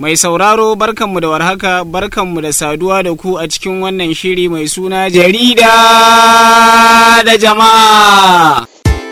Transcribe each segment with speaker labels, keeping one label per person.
Speaker 1: Mai sauraro barkanmu da warhaka barkanmu da saduwa da ku a cikin wannan shiri mai suna jarida da jama'a.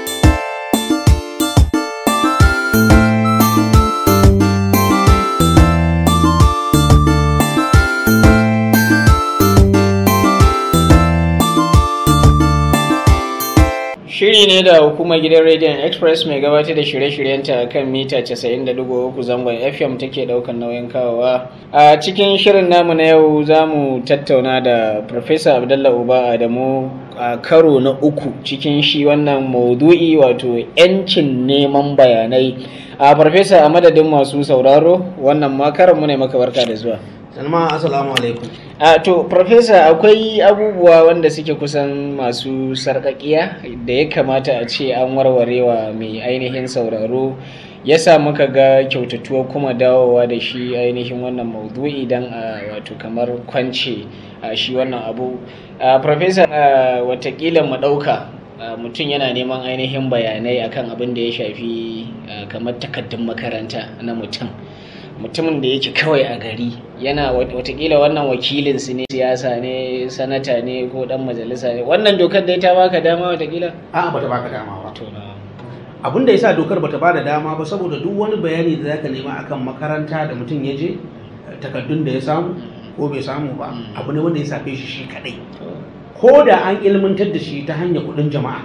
Speaker 1: Shiri ne da hukumar gidan Radiant Express mai gabatar da shirye-shiryenta kan mita 90.3 zangon FM take daukan nauyin kawowa. A cikin shirin namu na yau za mu tattauna da Professor Abdullah Uba Adamu a karo na uku cikin shi wannan maudu'i wato 'yancin neman bayanai. A Professor a madadin masu sauraro wannan makarar mu ne maka barka da zuwa.
Speaker 2: Salma assalamu alaikum.
Speaker 1: A to Professor akwai abubuwa wanda suke kusan masu sarƙaƙiya da ya kamata a ce an warwarewa mai ainihin sauraro ya sa muka ga kyautatuwa kuma dawowa da shi ainihin wannan maudu'i don a wato kamar kwance a shi wannan abu. A Professor watakila mu ɗauka mutum yana neman ainihin bayanai akan abin da ya shafi kamar takaddun makaranta na mutum. mutumin da yake kawai a gari yana watakila wannan wakilin su ne siyasa ne sanata ne ko dan majalisa ne wannan dokar da ta baka dama watakila
Speaker 2: A'a bata baka dama ba. Abin da yasa dokar bata bada dama ba saboda duk wani bayani da zaka nema akan makaranta da mutum ya je takaddun da ya samu ko bai samu ba abu ne wanda ya safe shi shi kadai. Ko da an ilmantar da shi ta hanyar kudin jama'a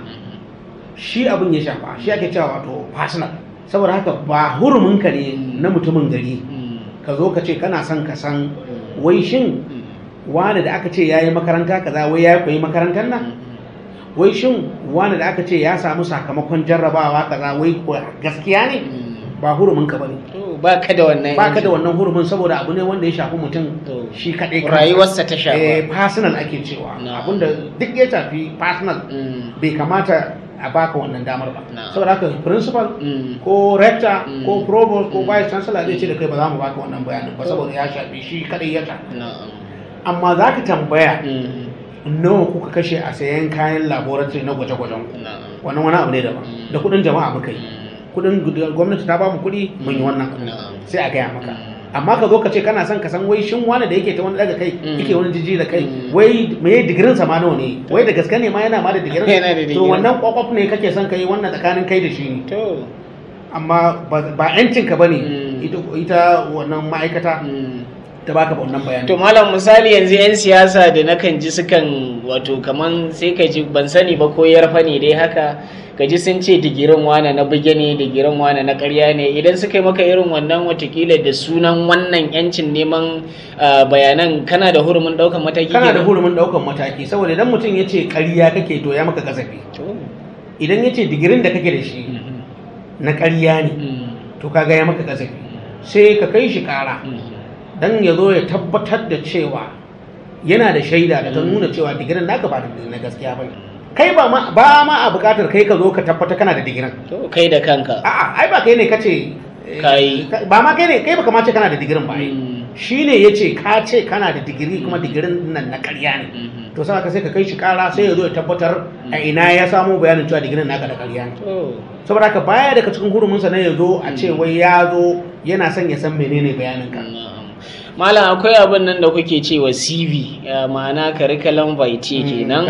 Speaker 2: shi abin ya shafa shi ake cewa wato personal saboda haka ba huruminka ne na mutumin gari ka zo ka ce kana son ka san wai shin wani da aka ce ya yi makaranta kaza wai ya koyi makarantar nan wai shin wani da aka ce ya samu sakamakon jarrabawa kaza wai gaskiya ne ba huruminka ba ne
Speaker 1: ba ka da wannan
Speaker 2: ba ka da wannan hurumin saboda abu ne wanda ya shafi mutum shi kaɗai
Speaker 1: rayuwarsa ta shafa
Speaker 2: eh personal ake cewa abinda duk ya shafi personal bai kamata a baka wannan damar ba saboda haka principal ko rector ko provost ko vice chancellor zai ce da kai ba za mu baka wannan bayanin ba saboda ya shafi shi kadai ya shafi amma za ka tambaya nawa kuka kashe a sayan kayan laboratory na gwaje-gwajen wannan wani abu ne daban da kudin jama'a muka yi kudin gwamnati ta ba mu kudi mun yi wannan sai a gaya maka amma ka zo ka ce kana son ka san wai shin wani da yake ta wani daga kai yake wani jiji da kai wai me digirin sa ma nawa ne wai da gaske ne ma yana ma da digirin to wannan kwakwaf ne kake son kai wannan tsakanin kai da shi ne
Speaker 1: to
Speaker 2: amma ba yancin ka bane ita wannan ma'aikata ta baka wannan bayani
Speaker 1: to malam misali yanzu yan siyasa da nakan ji sukan wato kaman sai ka ji ban sani ba ko yarfa ne dai haka ka ji sun ce digirin wane na buge ne digirin wane na karya ne idan suka yi maka irin wannan watakila da sunan wannan yancin neman bayanan kana da hurumin daukan mataki
Speaker 2: kana da hurumin daukan mataki saboda idan mutum ya ce karya kake to ya maka kasafi idan ya ce digirin da kake da shi na karya ne to kaga ya maka kasafi sai ka kai shi kara dan ya zo ya tabbatar da cewa yana da shaida da ta nuna cewa digirin naka ba na gaskiya ba kai ba ma ba ma a bukatar kai ka zo ka tabbata kana da digirin
Speaker 1: to kai da kanka
Speaker 2: a'a ai ba kai ne kace
Speaker 1: kai
Speaker 2: ba ma kai ne kai baka ma ce kana da digirin ba ai shine yace ka ce kana da digiri kuma digirin nan na ƙarya ne to sai ka sai ka kai shi kara sai ya zo ya tabbatar a ina ya samu bayanin cewa digirin naka da ƙarya ne saboda haka baya daga cikin hurumin sa ne ya zo a ce wai ya zo yana son ya san menene bayanin ka
Speaker 1: malam akwai abin nan da kuke cewa cv ma'ana curriculum vitae kenan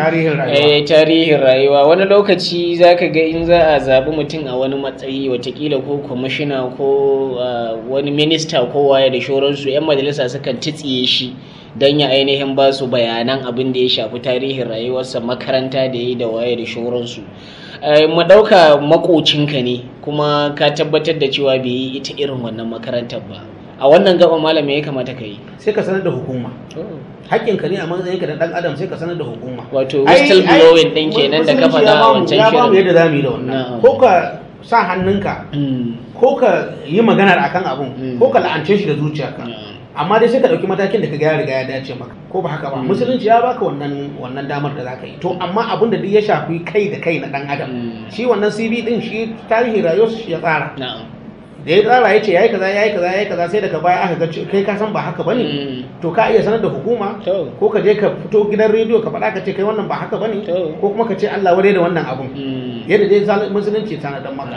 Speaker 1: tarihin rayuwa wani lokaci zaka ga in za a zaɓi mutum a wani matsayi watakila ko kwamishina ko wani minista ko waye da shoransu 'yan majalisa sukan titsiye shi don ya ainihin ba su bayanan abin da ya shafi tarihin rayuwarsa makaranta da ya yi da waye da shoransu mu ɗauka makocinka ne kuma ka tabbatar da cewa bai yi ita irin wannan makarantar ba a wannan gaba malam ya kamata ka yi
Speaker 2: sai ka sanar da hukuma haƙƙinka ne a matsayin ka na dan adam sai ka sanar da hukuma
Speaker 1: wato whistle blowing din kenan da ka faɗa a wancan
Speaker 2: shirin ya ba mu
Speaker 1: shirin
Speaker 2: yadda zamu yi da wannan ko ka sa hannunka ko ka yi maganar akan abun ko ka la'ance shi da zuciyarka amma dai sai ka ɗauki matakin da ka ga ya riga ya dace maka ko ba haka ba musulunci ya baka wannan wannan damar da zaka yi to amma abin da duk ya shafi kai da kai na dan adam shi wannan CV din shi tarihi rayuwar shi ya tsara
Speaker 1: na'am
Speaker 2: da ya tsara ya ce yayi kaza yayi kaza yayi kaza sai daga baya aka ga ce- kai ka san ba haka bane to ka iya sanar da hukuma
Speaker 1: To.
Speaker 2: ko ka je ka fito gidan rediyo ka faɗa ka ce kai wannan ba haka bane
Speaker 1: To.
Speaker 2: ko kuma ka ce Allah wadai da wannan abun
Speaker 1: Mm.
Speaker 2: yadda dai zal- musulunci tana dan maka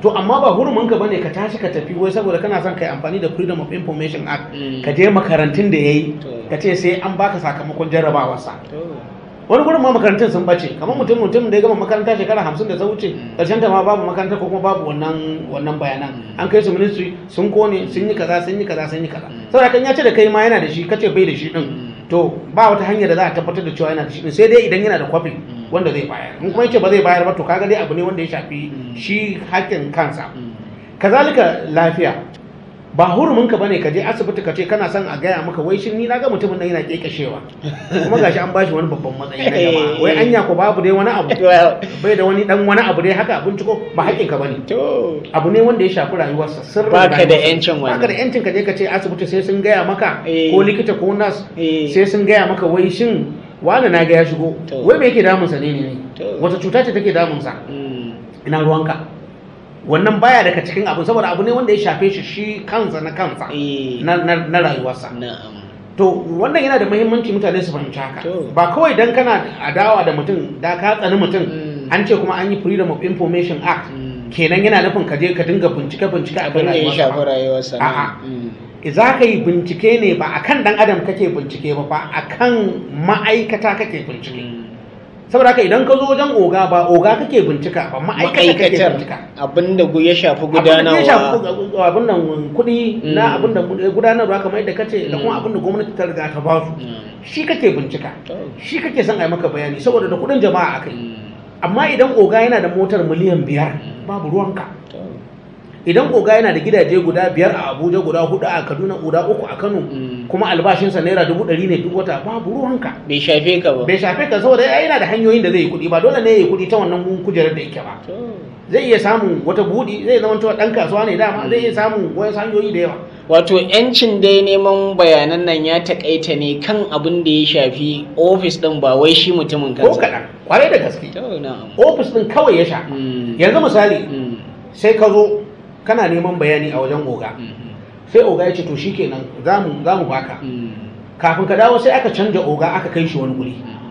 Speaker 2: to amma ba hurumin ka bane ka tashi ka tafi wai saboda kana son kai amfani da freedom of information act
Speaker 1: Mm.
Speaker 2: ka je makarantun da yayi
Speaker 1: To.
Speaker 2: ka ce sai an baka sakamakon jarrabawarsa
Speaker 1: to
Speaker 2: wani gurin ma makarantun sun bace kamar mutum mutum da ya gama makaranta shekara hamsin da ta wuce
Speaker 1: Mm.
Speaker 2: karshen ta ma babu makaranta ko kuma babu wannan wannan bayanan
Speaker 1: Mm.
Speaker 2: an kai su ministry sun kone sun yi kaza sun yi kaza sun yi kaza
Speaker 1: Mm.
Speaker 2: saboda kan ya ce da kai ma yana da shi kace bai da shi din
Speaker 1: Mm.
Speaker 2: to ba wata hanyar da za a tabbatar da cewa yana da shi din sai dai idan yana da kwafi
Speaker 1: Mm.
Speaker 2: wanda zai bayar in kuma yace ba zai bayar ba to kaga dai abu ne wanda ya shafi
Speaker 1: Mm.
Speaker 2: shi hakkin kansa
Speaker 1: Mm.
Speaker 2: kazalika lafiya ba hurumin ka bane ka je asibiti ka ce kana son a gaya maka wai shin ni na ga mutumin nan yana kekashewa kuma gashi an bashi wani babban matsayi na jama'a wai anya ko babu dai wani abu
Speaker 1: Well,
Speaker 2: bai da wani dan wani abu dai haka binciko ba haƙƙin ka bane
Speaker 1: to
Speaker 2: abu ne wanda ya shafi rayuwarsa sirrin
Speaker 1: Baka da
Speaker 2: rayuwarsa.
Speaker 1: yancin wannan.
Speaker 2: baka da yancin ka je ka ce asibiti sai sun gaya maka
Speaker 1: Eh.
Speaker 2: ko likita ko nas
Speaker 1: Eh.
Speaker 2: sai sun gaya maka wai shin wani na ga ya shigo
Speaker 1: To.
Speaker 2: wai me yake damunsa ne ne ne
Speaker 1: To.
Speaker 2: wata cuta ce take damunsa
Speaker 1: Mm.
Speaker 2: ina ruwanka wannan baya daga cikin abu saboda abu ne wanda ya shafe shi shi kansa na kansa
Speaker 1: Eh.
Speaker 2: na, na, na rayuwarsa
Speaker 1: na'am
Speaker 2: to wannan yana da muhimmanci mutane su fahimci haka
Speaker 1: To.
Speaker 2: ba kawai dan kana adawa da mutum da ka tsani mutum
Speaker 1: Mm.
Speaker 2: an ce kuma an yi freedom of information act
Speaker 1: Mm.
Speaker 2: kenan yana nufin ka je ka dinga bincike bincike a
Speaker 1: abin da ya shafi rayuwarsa
Speaker 2: A'a.
Speaker 1: na'am. Mm.
Speaker 2: za ka yi bincike ne ba akan dan adam kake bincike ba fa akan ma'aikata kake bincike
Speaker 1: Mm.
Speaker 2: saboda haka idan ka zo wajen oga ba oga kake bincika ba ma'aikata kake
Speaker 1: ma'aikatar
Speaker 2: bincika
Speaker 1: abin da ya shafi
Speaker 2: abin da ya shafi
Speaker 1: gudanarwa
Speaker 2: abin nan kuɗi na
Speaker 1: Mm.
Speaker 2: abin da gudanarwa kamar yadda kace da kuma
Speaker 1: Mm.
Speaker 2: abin da gwamnati ta riga ta ba su
Speaker 1: Mm.
Speaker 2: shi kake bincika
Speaker 1: To.
Speaker 2: shi kake son a yi maka bayani saboda da kuɗin jama'a akai
Speaker 1: Mm.
Speaker 2: amma idan oga yana da motar miliyan biyar
Speaker 1: Mm.
Speaker 2: babu ruwanka
Speaker 1: To.
Speaker 2: idan oga yana da gidaje guda biyar a abuja guda hudu a kaduna guda uku a kano
Speaker 1: Mm.
Speaker 2: kuma albashinsa naira dubu ɗari ne duk wata babu ruwanka
Speaker 1: bai shafe ka ba
Speaker 2: bai shafe ka saboda ya yana da hanyoyin da zai yi kuɗi ba dole ne ya yi kuɗi ta wannan kujerar da yake ba
Speaker 1: To.
Speaker 2: zai iya samun wata buɗi zai zama cewa ɗan kasuwa ne dama zai iya samun wasu hanyoyi da yawa
Speaker 1: wato yancin dai neman bayanan nan ya takaita ne kan abin da ya shafi ofis din ba wai shi mutumin
Speaker 2: ko
Speaker 1: kansa
Speaker 2: kaɗan kwarai da gaske
Speaker 1: To, na'am.
Speaker 2: ofis ɗin kawai ya sha
Speaker 1: Mm.
Speaker 2: yanzu misali
Speaker 1: Mm.
Speaker 2: sai ka zo kana neman bayani a wajen oga
Speaker 1: Mhm.
Speaker 2: sai oga ya ce to shikenan za mu za mu baka
Speaker 1: Mm.
Speaker 2: kafin ka dawo sai aka canja oga aka kai shi wani guri
Speaker 1: Mhm.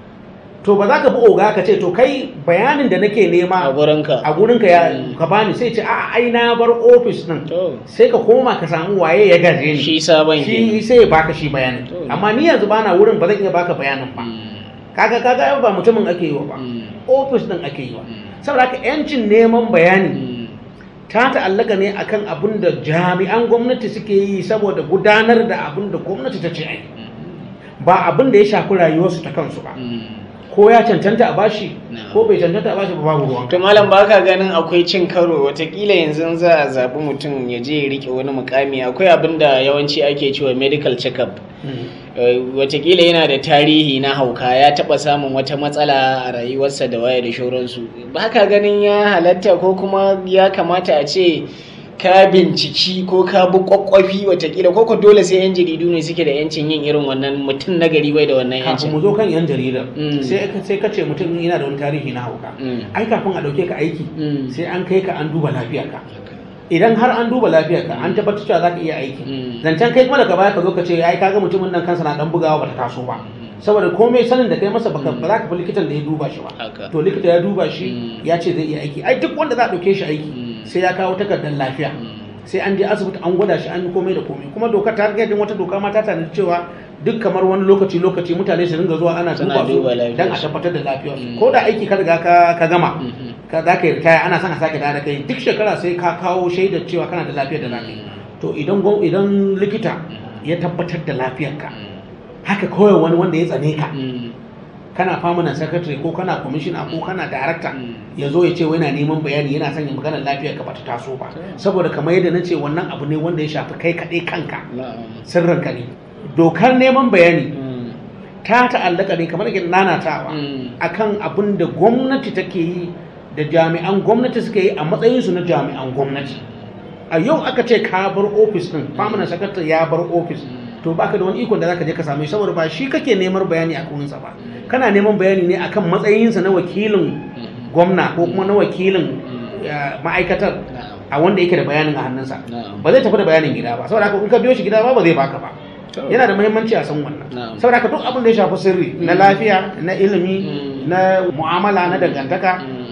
Speaker 2: to ba za ka bi oga ka ce to kai bayanin da nake
Speaker 1: a
Speaker 2: nema
Speaker 1: gurinka
Speaker 2: a gurinka ya
Speaker 1: Mm.
Speaker 2: ka bani sai ce a ai na bar ofis din
Speaker 1: to
Speaker 2: sai ka koma ka samu waye ya gaje ni
Speaker 1: shi sabon
Speaker 2: shi
Speaker 1: ke
Speaker 2: sai ya baka shi bayanin
Speaker 1: To.
Speaker 2: amma ni yanzu bana wurin ba zan iya baka bayanin ba kaga kaga ba mutumin ake yi wa ba ofis din ake yi wa saboda haka yancin neman bayani ta ta'allaka ne akan abin da jami'an gwamnati suke yi saboda gudanar da abin da gwamnati ta ce ai ba abin da ya shafi rayuwarsu ta kansu ba ko ya cancanta a bashi
Speaker 1: No.
Speaker 2: ko bai cancanta a bashi ba babu ruwan
Speaker 1: to malam ba ka ganin akwai cin karo watakila yanzu za a zaɓi mutum ya je ya rike wani mukami akwai abin da yawanci ake cewa medical check-up Eh, watakila yana da tarihi na hauka ya taɓa samun wata matsala a rayuwarsa da waya da shauransu ba ka ganin ya halatta ko kuma ya kamata a ce ka binciki ko ka bi kwakwafi watakila ko ko dole sai yan jaridu ne suke da yancin yin irin wannan mutum na gari bai da wannan
Speaker 2: kafin mu
Speaker 1: yancin
Speaker 2: zo kan yan jaridar
Speaker 1: Mm.
Speaker 2: sai ka sai ka ce mutum yana da wani tarihi na hauka
Speaker 1: Mm.
Speaker 2: ai kafin a dauke ka aiki
Speaker 1: Mm.
Speaker 2: sai an kai ka an duba lafiyarka idan har an duba lafiyarka an tabbatar cewa zaka iya aiki
Speaker 1: Mm.
Speaker 2: zancen kai kuma daga baya ka zo ka ce ai kaga mutumin nan kansa na dan bugawa bata taso ba saboda komai sanin da kai masa baka ba za ka fi likitan da ya duba shi ba
Speaker 1: Haka.
Speaker 2: to likita ya duba shi
Speaker 1: Mm.
Speaker 2: ya ce zai iya aiki ai duk wanda za a dauke shi aiki
Speaker 1: Mm.
Speaker 2: sai ya kawo takardar lafiya sai an je asibiti an gwada shi an yi komai da komai kuma dokar ta riga wata doka ma ta tanadi cewa duk kamar wani lokaci lokaci mutane su ringa zuwa ana
Speaker 1: Suna
Speaker 2: duba su
Speaker 1: duba
Speaker 2: dan a
Speaker 1: lafiyarsu.
Speaker 2: tabbatar da lafiyar
Speaker 1: Mm.
Speaker 2: ko da aiki ka riga ka ka gama
Speaker 1: Mhm.
Speaker 2: ka za ka yi ritaya ana son a sake dawo da kai duk shekara sai ka kawo shaidar cewa kana da lafiyar da lafiya to idan gwam- idan likita ya tabbatar da lafiyarka haka kawai wani wanda ya tsane ka
Speaker 1: Mm.
Speaker 2: kana permanent secretary ko kana commissioner ko kana director
Speaker 1: Mm.
Speaker 2: ya zo ya ce wai yana neman bayani yana son ya magana lafiyar ka bata taso ba
Speaker 1: Mm.
Speaker 2: saboda kamar yadda na ce wannan abu ne wanda ya shafi kai kaɗai kanka
Speaker 1: Na'am.
Speaker 2: sirrinka ne dokar neman bayani
Speaker 1: Mm.
Speaker 2: ta ta'allaka ne kamar yadda nanatawa
Speaker 1: Mm.
Speaker 2: akan abin da gwamnati take yi da jami'an gwamnati suke yi a matsayinsu na jami'an gwamnati a yau aka ce ka bar ofis din permanent secretary ya bar ofis to baka da wani ikon da zaka je ka same shi saboda ba shi kake neman bayani a kurinsa ba kana neman bayani ne akan matsayinsa na wakilin gwamna ko kuma na wakilin eh, ma'aikatar
Speaker 1: Na'am.
Speaker 2: a wanda yake da bayanin a hannunsa
Speaker 1: Na'am.
Speaker 2: ba zai tafi da bayanin gida ba saboda haka in ka biyo shi gida ba ba zai baka ba
Speaker 1: To.
Speaker 2: yana da muhimmanci a san wannan
Speaker 1: Na'am.
Speaker 2: saboda haka duk abin da ya shafi sirri na lafiya na ilimi
Speaker 1: Mm.
Speaker 2: na mu'amala na dangantaka
Speaker 1: Mm.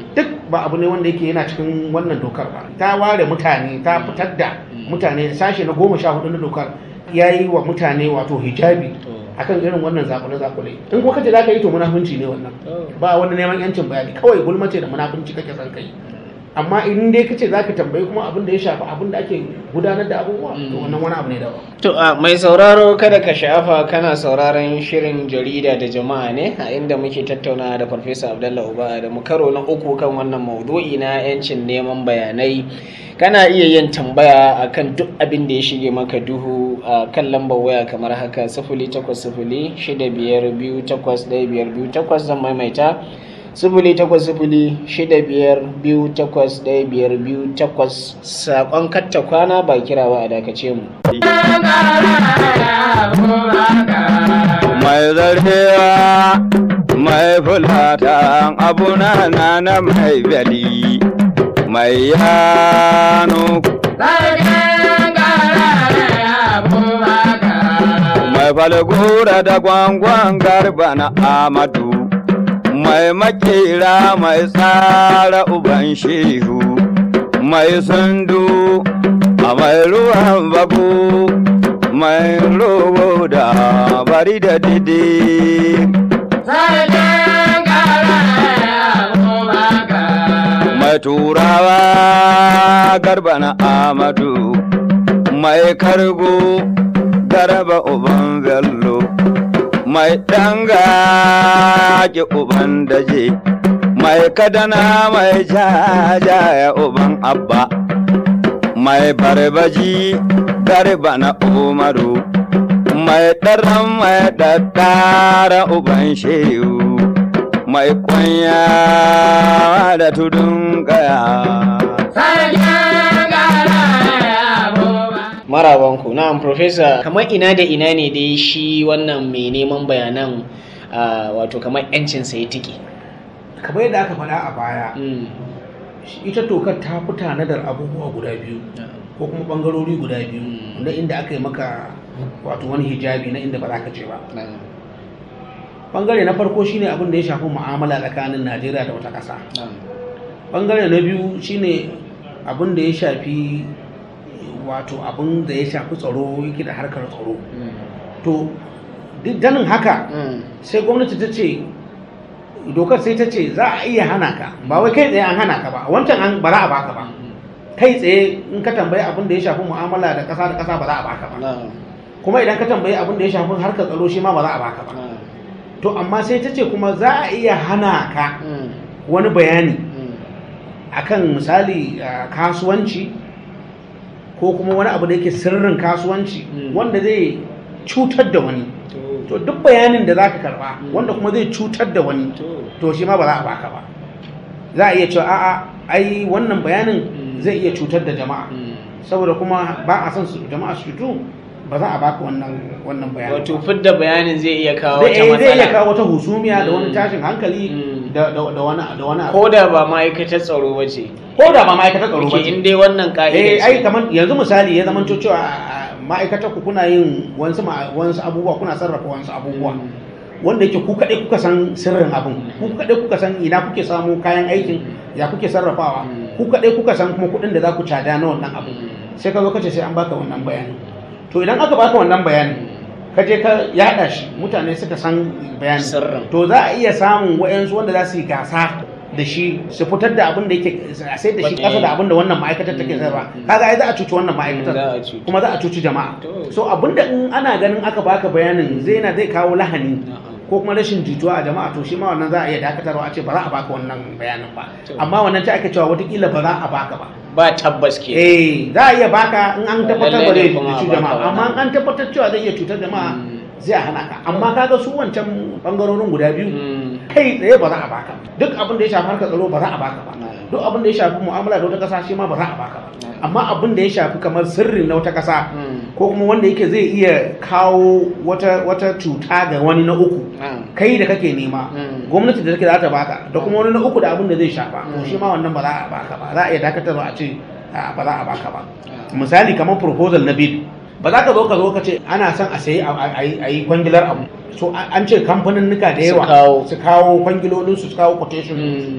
Speaker 2: duk ba abu ne wanda yake yana cikin wannan dokar ba ta ware mutane ta fitar da mutane sashe na goma sha hudu na dokar ya yi wa mutane wato hijabi akan irin wannan zakule zakule in ko kace zaka yi to munafunci ne wannan ba wani neman yancin bayani kawai gulmace da munafunci kake son kai amma in dai kace zaka tambayi kuma abin da ya shafi abin da ake gudanar da abubuwa to wannan wani abu ne daban
Speaker 1: To a mai sauraro kada ka sha'afa kana sauraron shirin jarida da jama'a ne a inda muke tattauna da Farfesa Abdullah Uba da mu karo na uku kan wannan maudu'i na 'yancin neman bayanai. Kana iya yin tambaya akan duk abin da ya shige maka duhu a kan lambar waya kamar haka sifili takwas sifili shida biyar biyu takwas ɗaya biyar biyu takwas zan maimaita sifili takwas sifili shida biyar biyu takwas ɗaya biyar biyu takwas saƙon katta kwana ba kira ba a dakace mu.
Speaker 3: mai zarhewa mai fulata abuna na na mai bali mai yano mai falgura da gwangwan garba na amadu mai makera mai tsara uban shehu mai sundu a mai ruwan babu mai robo da bari da didi mai turawa garba na amadu mai kargo garba uban bello mai danga ki uban daje mai kadana mai jajaya uban abba mai barbaji garba na umaru mai ɗaran mai ɗaɗɗara uban shehu mai kwanya da tudun kaya
Speaker 1: Marabanku, na'am Profesa, kamar ina da ina ne dai shi wannan mai neman bayanan ah, wato kamar 'yancinsa ya tike.
Speaker 2: kamar yadda aka faɗa a baya
Speaker 1: Mm.
Speaker 2: ita tokar ta fi tanadar abubuwa guda biyu ko kuma bangarori guda biyu
Speaker 1: Mm.
Speaker 2: wanda inda aka yi maka wato wani hijabi na inda ba za ka ce ba
Speaker 1: Na'am.
Speaker 2: bangare na farko shine abin da ya shafi mu'amala tsakanin najeriya da wata ƙasa
Speaker 1: Na'am.
Speaker 2: bangare na biyu shine abin da ya shafi wato abin da ya shafi tsaro yake da harkar tsaro
Speaker 1: Mm.
Speaker 2: to duk ganin haka
Speaker 1: Mm.
Speaker 2: sai gwamnati ta ce dokar sai ta ce za a iya hana ka ba wai kai tsaye an hana ka ba wancan an ba za a baka ba kai tsaye in ka tambayi abin da ya shafi mu'amala da ƙasa da ƙasa ba za a baka ba
Speaker 1: Na'am.
Speaker 2: kuma idan ka tambayi abin da ya shafi harkar tsaro shi ma ba za a baka ba
Speaker 1: Na'am.
Speaker 2: to amma sai ta ce kuma za a iya hana ka
Speaker 1: Mm.
Speaker 2: wani bayani
Speaker 1: Mm.
Speaker 2: akan misali ah, kasuwanci ko kuma wani abu da yake sirrin kasuwanci
Speaker 1: Mm.
Speaker 2: wanda zai cutar da wani
Speaker 1: To.
Speaker 2: to duk bayanin da za ka karba
Speaker 1: Mm.
Speaker 2: wanda kuma zai cutar da wani
Speaker 1: To.
Speaker 2: to shi ma ba za a baka ba za a iya cewa a'a ai wannan bayanin
Speaker 1: Mm.
Speaker 2: zai iya cutar da jama'a
Speaker 1: Mm.
Speaker 2: saboda kuma ba a son su jama'a su cutu ba za a baka wannan wannan bayanin
Speaker 1: Wato
Speaker 2: ba.
Speaker 1: fidda bayanin zai iya kawo
Speaker 2: zai
Speaker 1: wata
Speaker 2: eh, zai iya
Speaker 1: matsala.
Speaker 2: kawo wata husumiya da wani
Speaker 1: Mm.
Speaker 2: tashin hankali
Speaker 1: Mm.
Speaker 2: da da da wani da wani abu
Speaker 1: Ko da ba ma'aikatar tsaro ba ce.
Speaker 2: ko da ba ma'aikatar tsaro ba
Speaker 1: Ke
Speaker 2: ce
Speaker 1: in dai wannan ka'idar
Speaker 2: eh
Speaker 1: ce.
Speaker 2: ai kamar yanzu misali ya zama cewa a- a ma'aikatar ku kuna yin wasu ma- wasu abubuwa kuna sarrafa wasu abubuwa
Speaker 1: Mm.
Speaker 2: wanda yake ku kaɗai kuka san sirrin abin ku kaɗai kuka san ina kuke samu kayan aikin ya kuke sarrafawa
Speaker 1: Mm.
Speaker 2: ku kaɗai kuka san kuma kuɗin da za ku cada na wannan abu
Speaker 1: Mm.
Speaker 2: sai ka zo kace sai an baka wannan bayani to idan aka baka wannan bayani ka je ka yaɗa shi mutane suka san bayani
Speaker 1: Sirrin.
Speaker 2: to za a iya samun wayansu wanda za su yi gasa da shi su fitar da abin da yake a sai da shi
Speaker 1: Wata-
Speaker 2: kasa da abin da wannan ma'aikatar take
Speaker 1: Mm.
Speaker 2: sayarwa kaga ai za a cuci wannan
Speaker 1: Mm, za a
Speaker 2: ma'aikatar
Speaker 1: cuci.
Speaker 2: kuma za a cuci jama'a
Speaker 1: To.
Speaker 2: so abin da in ana ganin aka baka bayanin zai na zai kawo lahani
Speaker 1: Na'am.
Speaker 2: ko kuma rashin jituwa a jama'a to shi ma wannan za a iya dakatarwa a ce ba za a baka wannan bayanin ba
Speaker 1: To.
Speaker 2: amma wannan ta ake cewa watakila ba za a baka ba
Speaker 1: Ba tabbas ke.
Speaker 2: eh za a iya baka in an tabbatar ba
Speaker 1: Lallai ne
Speaker 2: zai
Speaker 1: kuma a
Speaker 2: cuci
Speaker 1: baka
Speaker 2: jama'a
Speaker 1: wannan.
Speaker 2: amma in an tabbatar cewa zai iya cutar jama'a
Speaker 1: Mm.
Speaker 2: zai a hana ka amma kaga su wancan bangarorin guda biyu
Speaker 1: Mm.
Speaker 2: kai tsaye ba za a baka duk abin da ya shafi harkar tsaro ba za a baka ba
Speaker 1: Mm.
Speaker 2: duk abin da ya shafi mu'amala da wata ƙasa shi ma ba za a baka ba
Speaker 1: Mm.
Speaker 2: amma abin da ya shafi kamar sirri na wata ƙasa
Speaker 1: Mm.
Speaker 2: ko kuma wanda yake zai iya kawo wata wata cuta ga wani na uku
Speaker 1: Na'am.
Speaker 2: kai da kake nema
Speaker 1: Mm.
Speaker 2: gwamnati da take za ta baka da kuma wani na uku da abin da zai shafa
Speaker 1: Mm.
Speaker 2: to shi ma wannan ba za a baka ba za a iya dakatarwa a ce a, ba za a baka ba
Speaker 1: Mm.
Speaker 2: misali kamar proposal na bid ba za ka zo ka zo ka ce ana son a sayi a- a a yi kwangilar abu so a- an ce kamfanin nuka da
Speaker 1: Su
Speaker 2: yawa
Speaker 1: kawo.
Speaker 2: su kawo kwangilolin su su kawo quotation
Speaker 1: Mm.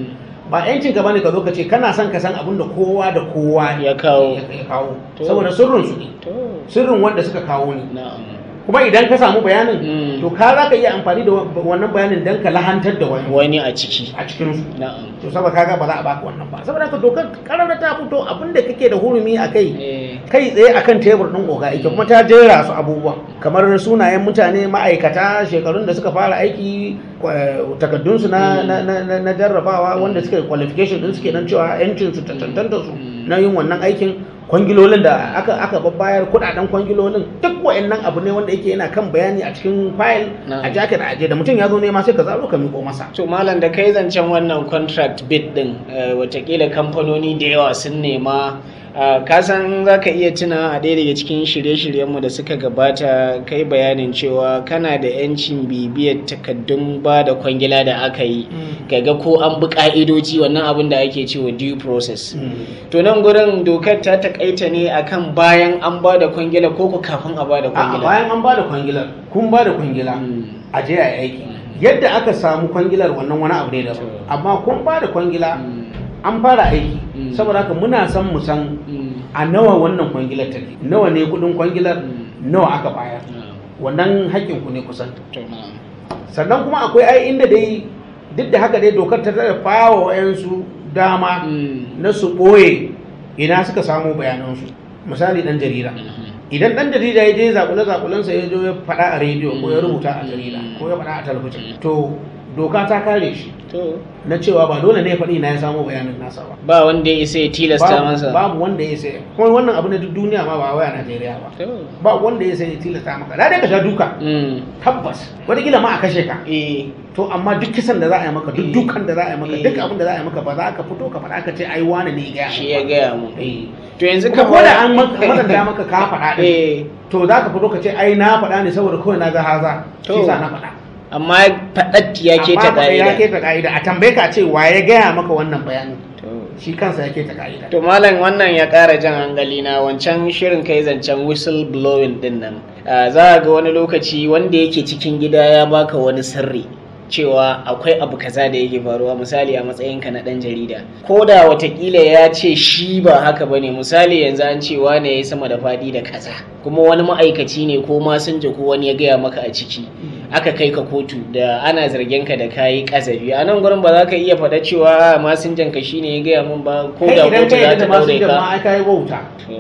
Speaker 2: ba yancin ka bane ka zo ka ce kana son ka san abin da kowa da kowa
Speaker 1: Ya kawo.
Speaker 2: ya kawo
Speaker 1: To.
Speaker 2: saboda sirrin su ne
Speaker 1: to
Speaker 2: sirrin wanda suka kawo ne
Speaker 1: na'am
Speaker 2: kuma idan ka samu bayanin
Speaker 1: Mm.
Speaker 2: to ka za ka iya amfani da wa- wannan bayanin don ka lahantar da wani
Speaker 1: wani a ciki
Speaker 2: a cikin su
Speaker 1: na'am
Speaker 2: to saboda kaga ba za a baka wannan ba saboda ka dokar karara ta fito abinda kake da hurumi a kai
Speaker 1: eh
Speaker 2: kai tsaye akan tebur din oga ake kuma ta jera su abubuwa kamar sunayen mutane ma'aikata shekarun da suka fara aiki takaddunsu na, na, na, na, na jarrabawa wanda suka qualification din suke nan cewa yancin su ta tantanta su na yin wannan aikin kwangilolin da aka aka babbayar kudaden kwangilolin duk wa'annan abu ne wanda yake yana kan bayani a cikin file
Speaker 1: Na'am.
Speaker 2: a jacket a aje da mutum ya zo nema sai ka zaro ka miko masa
Speaker 1: to malam da kai zancen wannan contract bid din eh, watakila kamfanoni da yawa sun nema ah, ka san za ka iya tuna a ɗaya daga cikin shirye-shiryenmu da suka gabata kai bayanin cewa kana da 'yancin bibiyar takaddun ba da kwangila da aka yi kaga ko an bi ka'idoji wannan abin da ake cewa due process to nan gurin dokar ta takaita ne akan bayan an ba da kwangila ko ku kafin a ba da
Speaker 2: a
Speaker 1: kwangila
Speaker 2: bayan an ba da kwangilar kun ba da kwangila
Speaker 1: Mm.
Speaker 2: a je a yi aiki yadda aka samu kwangilar wannan wani abu ne daban
Speaker 1: To.
Speaker 2: amma kun ba da kwangila
Speaker 1: Mm.
Speaker 2: an fara aiki
Speaker 1: Mm.
Speaker 2: saboda haka muna son mu san
Speaker 1: Mm.
Speaker 2: a nawa wannan kwangilar take nawa ne kudin kwangilar
Speaker 1: Mm.
Speaker 2: nawa aka bayar
Speaker 1: Na'am.
Speaker 2: wannan haƙƙin ku ne kusan
Speaker 1: To, na'am.
Speaker 2: sannan kuma akwai ai inda dai duk da haka dai dokar ta tare fawa wayansu dama
Speaker 1: Mm.
Speaker 2: na su ɓoye ina suka samu bayanansu misali ɗan jarida
Speaker 1: Mhm.
Speaker 2: idan ɗan jarida ya je zakule zakulensa ya zo ya faɗa a rediyo ko ya rubuta a jarida ko ya faɗa a talabijin to doka ta kare shi
Speaker 1: To,
Speaker 2: na cewa ba dole ne ya faɗi na ya samu bayanin nasa ba
Speaker 1: ba wanda ya isa ya tilasta
Speaker 2: babu,
Speaker 1: masa.
Speaker 2: babu wanda ya sai kuma wannan abu na duk duniya ma ba waya Najeriya ba
Speaker 1: To.
Speaker 2: ba wanda ya sai ya tilasta maka da dai ka sha duka
Speaker 1: Mm.
Speaker 2: tabbas wataƙila ma a kashe ka
Speaker 1: Eh.
Speaker 2: to amma duk kisan da za a yi maka duk
Speaker 1: Eh.
Speaker 2: dukan da za a yi maka
Speaker 1: Eh.
Speaker 2: duk abin da za a yi maka ba za ka fito ka faɗa ka ce ai wani ne ya gaya
Speaker 1: Shi
Speaker 2: maka
Speaker 1: ya
Speaker 2: ba.
Speaker 1: gaya mu.
Speaker 2: Eh.
Speaker 1: To yanzu
Speaker 2: kuma ko
Speaker 1: kamar-
Speaker 2: da an maka matsanta maka ka faɗa ɗin
Speaker 1: Eh.
Speaker 2: to za ka fito ka ce ai na faɗa ne saboda kawai na ga haza
Speaker 1: To.
Speaker 2: shi sa na faɗa
Speaker 1: Amma faɗat ya ke ta
Speaker 2: Amma ya
Speaker 1: ƙa'ida.
Speaker 2: keta ka'ida a tambaye ka ce wa ya gaya maka wannan bayanin
Speaker 1: To.
Speaker 2: shi kansa ya keta ka'ida
Speaker 1: To malam wannan ya ƙara jan hankali na wancan shirin kai zancen whistle blowing din nan. Ah, Za a ga wani lokaci wanda yake cikin gida ya baka wani sirri cewa akwai abu kaza da yake faruwa misali a matsayinka na ɗan jarida. Ko da watakila ya ce shi ba haka bane misali yanzu an ce wane ya yi sama da faɗi da kaza kuma wani ma'aikaci ne ko masinja ko wani ya gaya maka a ciki. aka kai ka kotu da ana zargin ka da kayi kasafi a nan gurin ba za ka iya faɗa cewa masinjan ka shine ya gaya min ba ko
Speaker 2: kai
Speaker 1: da
Speaker 2: idan
Speaker 1: kotu
Speaker 2: ka
Speaker 1: za
Speaker 2: yi
Speaker 1: ta
Speaker 2: da masu
Speaker 1: daure
Speaker 2: jama'a
Speaker 1: ka
Speaker 2: ai kai wauta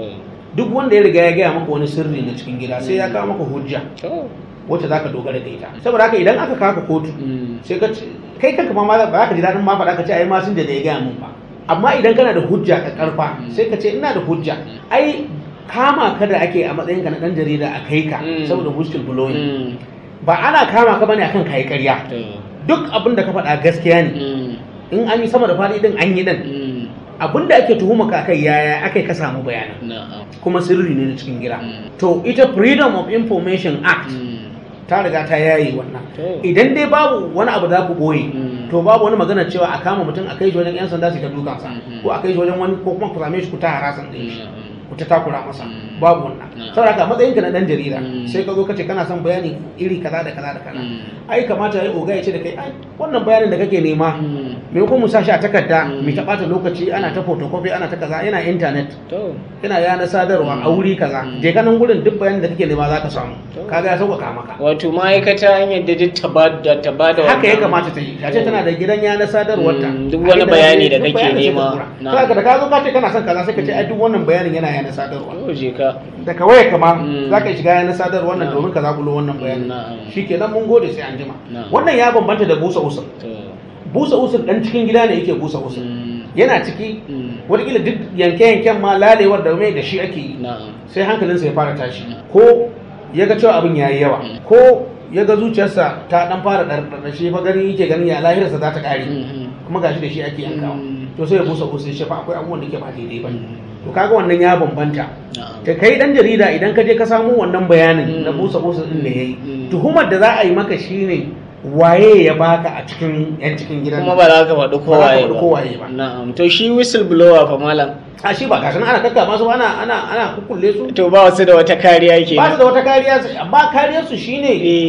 Speaker 2: duk wanda ya riga ya gaya maka wani sirri na cikin gida sai ya kawo maka hujja
Speaker 1: To.
Speaker 2: wacce za ka dogara da ita saboda haka idan aka kawo ka kotu
Speaker 1: Mm.
Speaker 2: sai ka ce kai kanka ma ba za ka ji daɗin ma faɗa ka ce ai masun da ya gaya min ba amma idan kana da hujja ka karfa sai ka ce ina da hujja ai kama ka da ake a matsayinka na ɗan jarida a kai ka
Speaker 1: Mm.
Speaker 2: saboda whistle blowing
Speaker 1: Mm.
Speaker 2: ba ana kama ka bane akan kai ƙarya
Speaker 1: To.
Speaker 2: duk abin da ka faɗa gaskiya ne
Speaker 1: Mm.
Speaker 2: in an yi sama da faɗi din an yi din
Speaker 1: Mm.
Speaker 2: abin da ake tuhuma ka kai yaya akai ka samu bayanan
Speaker 1: Na'am.
Speaker 2: kuma sirri ne na cikin gida
Speaker 1: Mm.
Speaker 2: to ita freedom of information act
Speaker 1: Mm.
Speaker 2: ta riga ta yayi wannan
Speaker 1: To.
Speaker 2: idan dai babu wani abu za ku boye
Speaker 1: Mm.
Speaker 2: to babu wani magana cewa a kama mutum a kai shi wajen yan sanda su ta dukansa
Speaker 1: Mhm.
Speaker 2: ko a kai shi wajen wani ko kuma ku same shi ku ta harasan ɗin shi
Speaker 1: Mm.
Speaker 2: ku ta takura masa
Speaker 1: Mm.
Speaker 2: babu wannan
Speaker 1: Mm.
Speaker 2: saboda haka matsayin ka na dan jarida
Speaker 1: Mm.
Speaker 2: sai ka zo ka ce kana son bayani iri kaza da kaza da kaza
Speaker 1: Mm.
Speaker 2: ai kamata ya oga ya ce da kai ai wannan bayanin da kake nema
Speaker 1: Mm.
Speaker 2: me ko mu sa shi a takarda
Speaker 1: Mm.
Speaker 2: mu ta bata lokaci ana ta photocopy ana ta kaza yana internet
Speaker 1: To.
Speaker 2: yana yana sadarwa a wuri kaza
Speaker 1: Mm.
Speaker 2: je ka nan gurin duk bayanin da kake nema za ka samu
Speaker 1: To.
Speaker 2: kaga ya sauƙaƙa maka
Speaker 1: Wato ma'aikata an yadda duk ta ba da ta ba da
Speaker 2: haka ya
Speaker 1: wannan-
Speaker 2: kamata ta yi ta ce tana da gidan yana sadarwar ta
Speaker 1: Mm, duk wani bayani da kake nema.
Speaker 2: na haka da ka zo ka ce kana son kaza sai ka ce ai duk wannan bayanin yana yana sadarwa
Speaker 1: To, je ka.
Speaker 2: da ka waya kama
Speaker 1: Mm.
Speaker 2: za ka shiga yana sadarwar nan
Speaker 1: Na'am.
Speaker 2: domin ka zakulo wannan bayanin
Speaker 1: Na'am.
Speaker 2: shikenan mun gode sai an jima
Speaker 1: Na'am.
Speaker 2: wannan ya bambanta da busa usul
Speaker 1: To.
Speaker 2: busa usul dan cikin gida ne yake busa usul
Speaker 1: Mm.
Speaker 2: yana ciki
Speaker 1: Mm.
Speaker 2: wataƙila duk yanke-yanken ma lalewar da mai da shi ake yi
Speaker 1: Na'am.
Speaker 2: sai hankalinsa ya fara tashi ko ya ga cewa abin ya yi yawa ko ya ga zuciyarsa ta dan fara ɗarɗarɗar shi fa gani yake ganin ya lahirarsa za ta ƙare
Speaker 1: Mhm.
Speaker 2: kuma gashi da shi ake yankawa
Speaker 1: Mm.
Speaker 2: to sai ya busa busa shi fa akwai abubuwan da ke ba daidai ba
Speaker 1: Mm.
Speaker 2: to kaga wannan ya bambanta
Speaker 1: Na'am.
Speaker 2: ta kai dan jarida idan ka je ka samu wannan bayanin
Speaker 1: Mm.
Speaker 2: na busa busa din da yayi
Speaker 1: Mm.
Speaker 2: tuhumar da za a yi maka shine waye ya baka a cikin yan cikin gidan
Speaker 1: kuma ba za ka faɗi
Speaker 2: Ba za ka
Speaker 1: kowaye
Speaker 2: faɗi kowaye ba.
Speaker 1: na'am to shi whistleblower fa malam
Speaker 2: a shi ba gashi nan ana kakka masu ana ana ana kukkulle su
Speaker 1: to ba wasu da wata kariya ke
Speaker 2: ba su da wata kariya amma kariyar su shine
Speaker 1: eh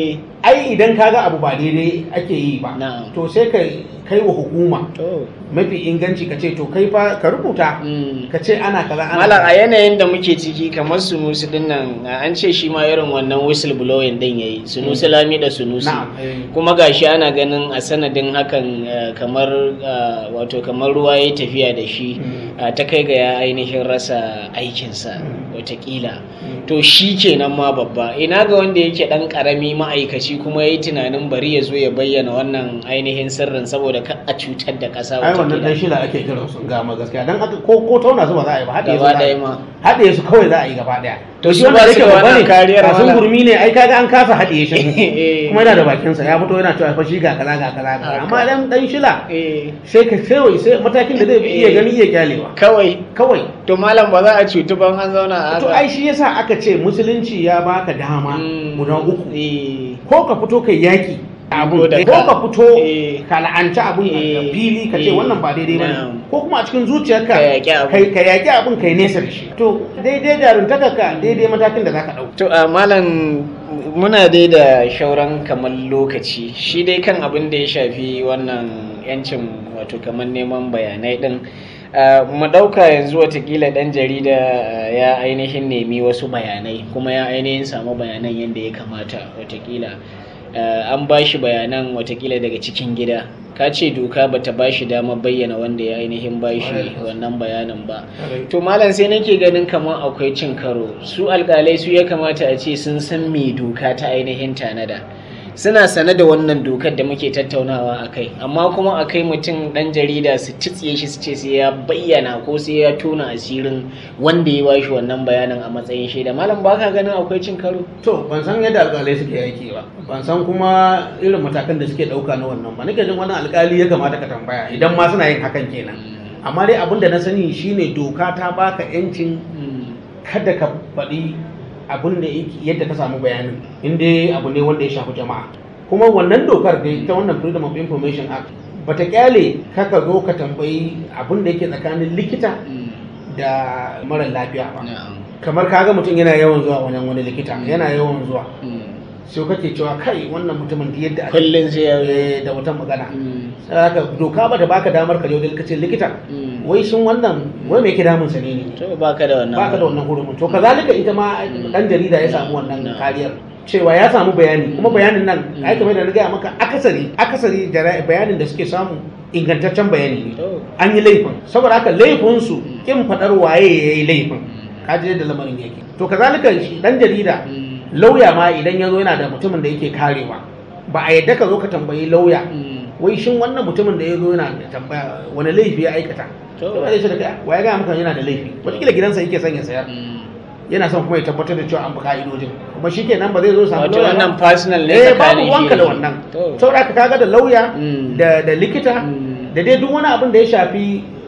Speaker 2: ai idan kaga abu ba daidai ake yi ba
Speaker 1: Na'am.
Speaker 2: to sai ka kai wa hukuma
Speaker 1: to
Speaker 2: mafi inganci ka ce to kai fa ka rubuta
Speaker 1: mm.
Speaker 2: ka ce ana kaza ana
Speaker 1: Malam a
Speaker 2: kaza.
Speaker 1: yanayin da muke ciki kamar sunusi din nan an ce shi ma irin wannan whistle blowing din yayi sunusi lami da sunusi
Speaker 2: na'am eh.
Speaker 1: kuma gashi ana ganin a sanadin hakan eh, kamar eh, wato kamar ruwa ya tafiya da shi
Speaker 2: Mm.
Speaker 1: eh, ta kai ga ya ainihin rasa aikinsa
Speaker 2: Mm.
Speaker 1: watakila
Speaker 2: Mm.
Speaker 1: to shi kenan ma babba ina ga wanda yake dan karami ma'aikaci kuma ya yi tunanin bari ya zo ya bayyana wannan ainihin sirrin saboda ka a cutar da ƙasa
Speaker 2: ai wannan dan
Speaker 1: watakila
Speaker 2: shila ake kiran su ga ma gaskiya dan aka ko ko tauna su ba za a yi ba haɗe su
Speaker 1: gaba
Speaker 2: za a
Speaker 1: ɗaya
Speaker 2: yi
Speaker 1: ma
Speaker 2: haɗe su kawai za a yi gaba ɗaya
Speaker 1: To
Speaker 2: shi
Speaker 1: su
Speaker 2: wanda
Speaker 1: ba
Speaker 2: yake
Speaker 1: su da
Speaker 2: babba
Speaker 1: wannan
Speaker 2: ne
Speaker 1: kariyar
Speaker 2: kasan
Speaker 1: wala.
Speaker 2: gurmi ne ai kaga an kasa haɗe shi
Speaker 1: Eh.
Speaker 2: kuma yana da bakin sa ya fito yana cewa fa shi ga kaza ga kaza ga kaza.
Speaker 1: Haka.
Speaker 2: amma dan dan shila
Speaker 1: Eh,
Speaker 2: sai ka sai sai matakin da zai bi iya
Speaker 1: Eh.
Speaker 2: gani iya kyalewa
Speaker 1: kawai
Speaker 2: kawai
Speaker 1: to malam ba za a cutu ban an zauna a
Speaker 2: to
Speaker 1: haka
Speaker 2: ai shi yasa aka ce musulunci ya baka dama
Speaker 1: Mm.
Speaker 2: guda uku
Speaker 1: Eh,
Speaker 2: ko ka fito kai yaki abun
Speaker 1: Ko da
Speaker 2: ko
Speaker 1: ka-
Speaker 2: ka fito
Speaker 1: Eh.
Speaker 2: ka la'anci abun a
Speaker 1: Eh.
Speaker 2: fili ka ce
Speaker 1: Eh.
Speaker 2: wannan ba daidai ba
Speaker 1: Na'am.
Speaker 2: ko kuma a cikin zuciyarka
Speaker 1: Ka yaƙi abun.
Speaker 2: kai- ka yaƙi abun kai nesa da shi to daidai jaruntaka ka daidai matakin da zaka ɗauka
Speaker 1: to a malam muna dai da shauran kamar lokaci shi dai kan abin da ya shafi wannan yancin wato kamar neman bayanai din Uh, mu ɗauka yanzu watakila ɗan jarida uh, ya ainihin nemi wasu bayanai kuma ya ainihin samu bayanan yadda ya kamata watakila uh, an ba shi bayanan watakila daga cikin gida ka ce doka bata ba shi damar bayyana wanda ya ainihin ba shi wannan bayanin ba to malam sai nake ganin kamar akwai cin karo su alkalai su ya kamata a ce sun san me doka ta ainihin tanada suna sane da wannan dokar da muke tattaunawa a kai amma kuma a kai mutum dan jarida su titsiye shi su ce sai ya bayyana ko sai ya tona asirin wanda ya bashi wannan bayanin a matsayin shaida malam ba ka ganin akwai cin karo
Speaker 2: to ban san yadda alƙalai suke aiki ba ban san kuma irin matakan da suke ɗauka na wannan ba nake jin wannan alƙali ya kamata ka tambaya idan ma suna yin hakan kenan amma dai abin da na sani shine doka ta baka yancin kada ka faɗi abin da yake- yadda ka samu bayanin inda abu ne wanda ya shafi jama'a kuma wannan dokar da ta wannan freedom of information act bata kyale kaka zo ka tambayi abin da yake tsakanin likita da mara lafiya ba kamar kaga mutum yana yawan zuwa wajen wani likita yana yawan zuwa sai kake cewa kai wannan mutumin da yadda ake
Speaker 1: kullum sai ya
Speaker 2: eh, da wata magana sai haka doka bata baka damar ka je wajen likita likita wai shin wannan wai me yake damun sa ne ne
Speaker 1: to baka da wannan
Speaker 2: baka da wannan hurumin to kazalika ita ma dan jarida ya samu wannan
Speaker 1: No.
Speaker 2: kariyar cewa ya samu bayani kuma bayanin nan
Speaker 1: Mm.
Speaker 2: ai kamar da na gaya maka akasari akasari jara- bayanin da suke samu ingantaccen bayani ne
Speaker 1: to
Speaker 2: an yi laifin saboda haka laifin su kin fadar waye ya yi laifin kaji yadda lamarin yake to kazalika shi dan jarida lauya ma idan ya zo yana da mutumin da yake karewa ba a yadda ka zo ka tambayi lauya wai shin wannan mutumin da ya zo yana da tambaya wani laifi ya aikata
Speaker 1: To.
Speaker 2: to ba zai ce da kai wa ya gaya maka yana da laifi wataƙila gidansa yake son ya sayar yana son kuma ya tabbatar da cewa an bi ka'idojin kuma shi kenan ba zai zo samu
Speaker 1: wato
Speaker 2: lauya ba.
Speaker 1: wannan personal ne
Speaker 2: eh babu
Speaker 1: tsakanin shi
Speaker 2: wanka da
Speaker 1: shi.
Speaker 2: wannan
Speaker 1: To.
Speaker 2: saboda ka kaga da lauya
Speaker 1: Mm.
Speaker 2: da da likita
Speaker 1: Mm.
Speaker 2: da dai duk wani abin da ya shafi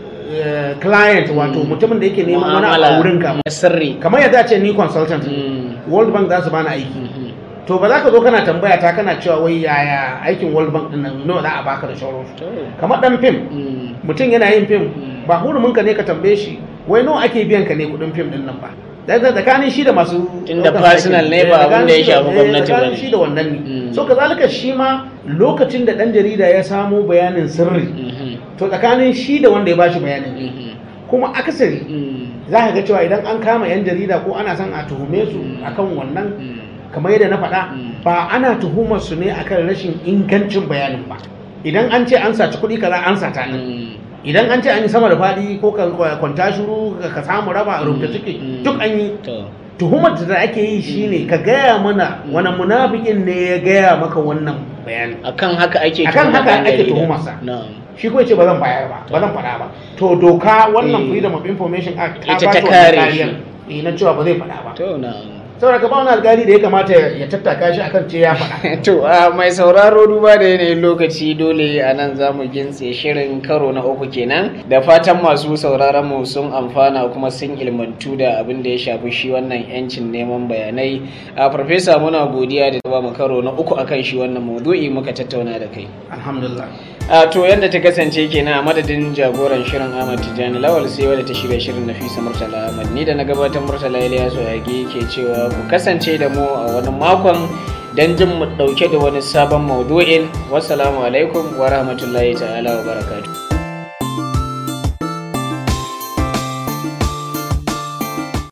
Speaker 2: eh, client wato
Speaker 1: Mm.
Speaker 2: mutumin da yake neman wani abu
Speaker 1: Mu'amala
Speaker 2: a wurin ka
Speaker 1: na sirri
Speaker 2: kamar yadda a ce ni consultant ne.
Speaker 1: Mm.
Speaker 2: World Bank za su bani aiki
Speaker 1: Mhm.
Speaker 2: to ba za ka zo kana tambaya ta kana cewa wai yaya aikin World Bank din nan nawa za a baka da sauransu
Speaker 1: To.
Speaker 2: kamar dan fim
Speaker 1: Mm.
Speaker 2: mutum yana yin fim
Speaker 1: Mm.
Speaker 2: ba hurumin ka ne ka tambaye shi wai nawa ake biyan ka ne kudin fim din nan ba da da tsakanin shi da masu
Speaker 1: Tunda
Speaker 2: ɗaukar
Speaker 1: personal
Speaker 2: aikin.
Speaker 1: ne ba
Speaker 2: Eh,
Speaker 1: abin da ya
Speaker 2: tsakanin shi
Speaker 1: shafi
Speaker 2: eh,
Speaker 1: gwamnati
Speaker 2: tsakanin
Speaker 1: bane.
Speaker 2: shi da wannan ne
Speaker 1: Mm.
Speaker 2: so kazalika shi ma lokacin da dan jarida ya samo bayanin sirri
Speaker 1: Mhm.
Speaker 2: to tsakanin shi da wanda ya bashi bayanin ne
Speaker 1: Mhm.
Speaker 2: kuma akasari
Speaker 1: Mm.
Speaker 2: za ka ga cewa idan an kama yan jarida ko ana son a tuhume su
Speaker 1: Mm.
Speaker 2: akan wannan
Speaker 1: Mm.
Speaker 2: kamar yadda na faɗa
Speaker 1: Mm.
Speaker 2: ba ana tuhumar su ne akan rashin ingancin bayanin ba idan an ce an saci kuɗi kaza an sata ne
Speaker 1: Mm.
Speaker 2: idan an ce an yi sama da faɗi ko ka kwanta shuru ka samu raba rubuta ciki
Speaker 1: Mm.
Speaker 2: duk an yi
Speaker 1: To.
Speaker 2: tuhumar da ake yi shine ka gaya mana wani munafikin ne ya gaya maka wannan bayanin
Speaker 1: akan haka ake
Speaker 2: Akan
Speaker 1: tuhumar
Speaker 2: haka
Speaker 1: ɗan
Speaker 2: ake
Speaker 1: jarida.
Speaker 2: tuhumarsa.
Speaker 1: Na'am.
Speaker 2: shi ko ce ba zan bayar ba ba zan faɗa ba to doka wannan
Speaker 1: Eh.
Speaker 2: freedom of information act ta
Speaker 1: Ita
Speaker 2: ba
Speaker 1: ta
Speaker 2: shi wannan
Speaker 1: kare
Speaker 2: kariyar eh, na cewa ba zai faɗa ba
Speaker 1: To na'am.
Speaker 2: saboda ka ba wani alƙali da ya kamata ya tattaka shi akan ce ya faɗa
Speaker 1: To a mai sauraro duba da yanayin lokaci dole a nan za mu gintse shirin karo na uku kenan da fatan masu sauraron mu sun amfana kuma sun ilmantu da abin da ya shafi shi wannan yancin neman bayanai a farfesa muna godiya da ba mu karo na uku akan shi wannan maudu'i muka tattauna da kai
Speaker 2: alhamdulillah
Speaker 1: a to yadda ta kasance kenan a madadin jagoran shirin Ahmad Tijjani Lawal sai wadda ta shirya shirin Nafisa Murtala Ahmad ni da na gabatar Murtala Ilyasu Yage ke cewa ku kasance da mu a wani makon don jin mu ɗauke da wani sabon maudu'in wassalamu alaikum wa rahmatullahi ta'ala wa barakatuh